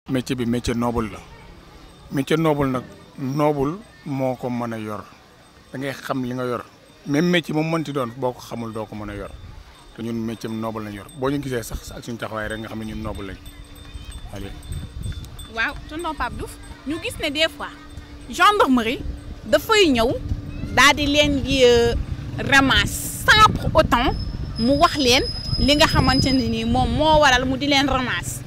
métier bi métier noble la métier noble nag noble moo ko mën a yor da ngay xam li nga yor même métier moom mënti doon boo ko xamul doo ko mën a yor te ñun métier noble lañ yor boo ñu gisee sax ak suñu taxawaay rek nga xam ne ñun noble lañ allez. waaw tonton Pape Diouf ñu gis ne des fois gendarmerie dafay ñëw daal di leen di ramasse sans pour autant mu wax leen li nga xamante ne nii moom moo waral mu di leen ramasse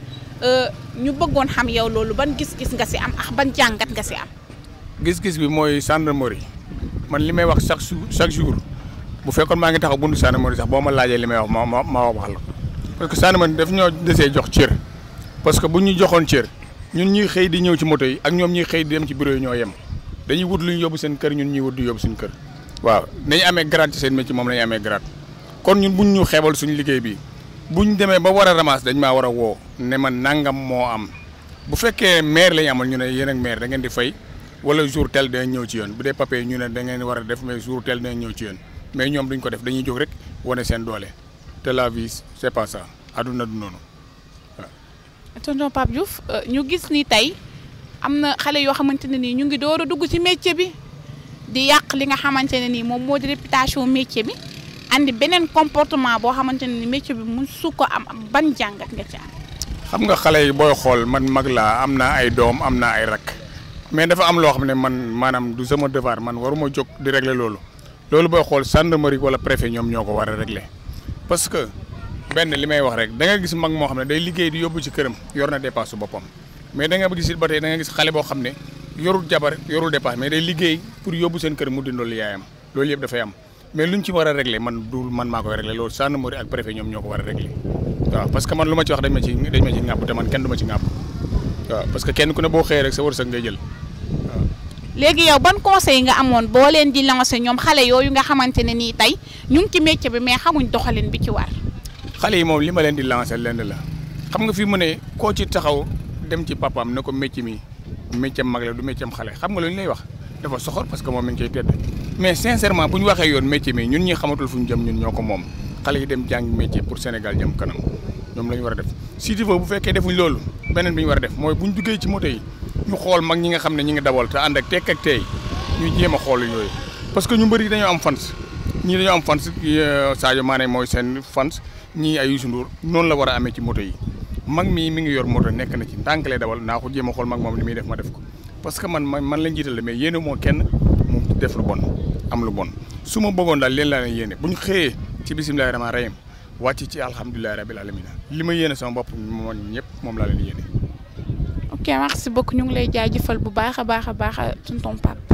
ñu bëggoon xam yow loolu ban gis-gis nga si am ak ban jàngat nga si am. gis-gis bi mooy gendarmerie man li may wax chaque jour chaque jour bu fekkoon maa ngi taxaw buntu gendarmerie sax boo ma laajee li may wax ma ma ma wax la parce que gendarmerie daf ñoo desee jox cër parce que bu ñu joxoon cër ñun ñuy xëy di ñëw ci moto yi ak ñoom ñuy xëy di dem ci bureau yi ñoo yem dañuy wut lu ñu yóbbu seen kër ñun ñuy wut di yóbbu suñu kër waaw nañu amee grade ci seen métier moom la ñu amee grade kon ñun buñ ñu xeebal suñu liggéey bi buñ demee ba war a ramas dañ maa war a woo ne man nangam moo am bu fekkee maire la ñu amal ñu ne yéen ak maire da ngeen di fay wala jour tel dinañ ñëw ci yoon bu dee papier ñu ne da ngeen war a def mais jour tel dinañ ñëw ci yoon mais ñoom duñ ko def dañuy jóg rek wane seen doole te la vie c'est pas ça aduna du noonu waaw. tonton Pape Diouf ñu gis ni tey am na xale yoo xamante ne nii ñu ngi door a dugg ci métier bi di yàq li nga xamante ne nii moom moo di réputation métier bi andi beneen comportement boo xamante ne ni métier bi mun su ko am ban jàngat nga ci am. xam nga xale yi booy xool man mag laa am naa ay doom am naa ay rakk mais dafa am loo xam ne man maanaam du sama devoir man waruma jóg di régler loolu loolu booy xool gendarmerie wala préfet ñoom ñoo ko war a régler parce que benn li may wax rek da nga gis mag moo xam ne day liggéey di yóbbu ci këram yor na dépasse su boppam mais da nga gis it ba tey da nga gis xale boo xam ne yorul jabar yorul dépasse mais day liggéey pour yóbbu seen kër mu dindol yaayam loolu yëpp dafay am mais luñ ci war a régler man du man maa koy régler loolu gendarmerie ak préfet ñoom ñoo ko war a régler waaw parce que man lu ma ci wax dañ ma ci dañ ma ci ŋàpp te man kenn du ma ci ŋàpp waaw parce que kenn ku ne boo xëyee rek sa wërsëg ngay jël waaw. léegi yow ban conseil nga amoon boo leen di lancer ñoom xale yooyu nga xamante ne nii tey ñu ngi ci métier bi mais xamuñ doxalin bi ci war. xale yi moom li ma leen di lancer lenn la xam nga fi mu ne koo ci taxaw dem ci papaam ne ko métier mi métier mag la du métier am xale xam nga lu ñu lay wax dafa soxor parce que moom mi ngi koy tedd mais sincèrement bu ñu waxee yoon métier mi ñun ñi xamatul fu ñu jëm ñun ñoo ko moom xale yi dem jàng métier pour Sénégal jëm kanam ñoom la ñu war a def si tu veux bu fekkee defuñ loolu beneen bi ñu war a def mooy bu ñu duggee ci moto yi ñu xool mag ñi nga xam ne ñi ngi dawal te ànd ak tekk ak teey ñu jéem a xool yooyu parce que ñu bëri dañoo am fans ñii dañoo am fans Sadio Mané mooy seen fans ñii ay Youssou Ndour noonu la war a amee ci moto yi mag mii mi ngi yor moto nekk na ci ndànk lay dawal naa ko jéem a xool mag moom li muy def ma def ko parce que man man lañ jiital mais yéene moo kenn mu def lu bon am lu bon su ma bëggoon daal leen laa leen yéene bu ñu xëyee ci bisimilahi rahmaani rahim wàcc ci alhamdulilahi rabil alamina li ma yéene sama bopp moom ñëpp moom laa leen yéene ok merci beaucoup ñu ngi lay jaajëfal bu baax a baax a baax tonton Pape